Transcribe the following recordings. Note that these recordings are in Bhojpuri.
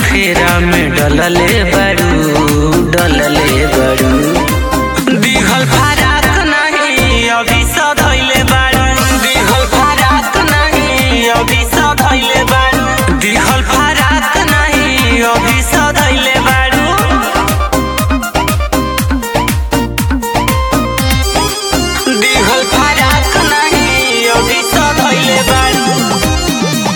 फेरा में डलले बड़ू डलले बड़ू दिहल फराक नहीं अभी सधैले बारू दिहल फराक नहीं अभी सधैले बारू दिहल फराक नहीं अभी सधैले बारू दिहल फराक नहीं अभी सधैले बारू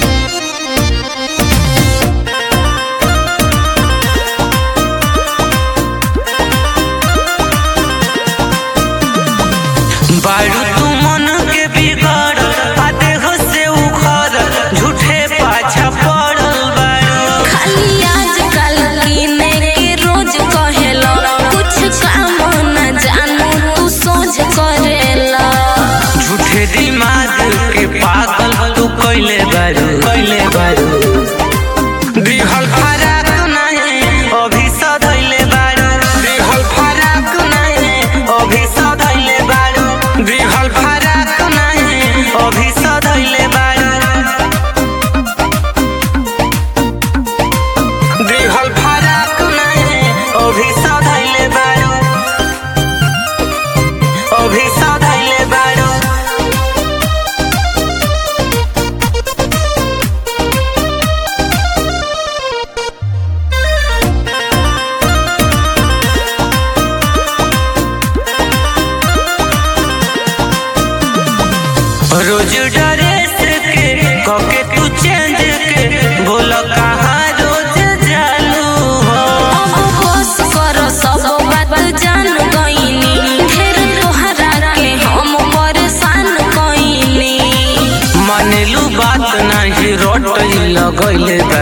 बारू तू मन के बिगड़ आ देह से उखड़ झूठे पाछा पड़ल बारू खाली आजकल कीने के रोज कहेला कुछ काम न जानू तू सोच करेला झूठे दिमाग के पागल तू कैले बारू कैले बारू दिहल फराक नहीं अभी सधैले बारू दिहल फराक नहीं अभी सधैले बारू दिहल फराक नहीं अभी सधैले बारू दिहल फराक नहीं अभी सधैले बारू अभी सधैले बारू रोज ड्रेस के कके तू चेंज के बोल कहाँ रोज जालू हो अब बस करो सब बात जान गईनी फिर तोहरा के हम परेशान कईनी मानेलू बात नहीं रोट लगैले बा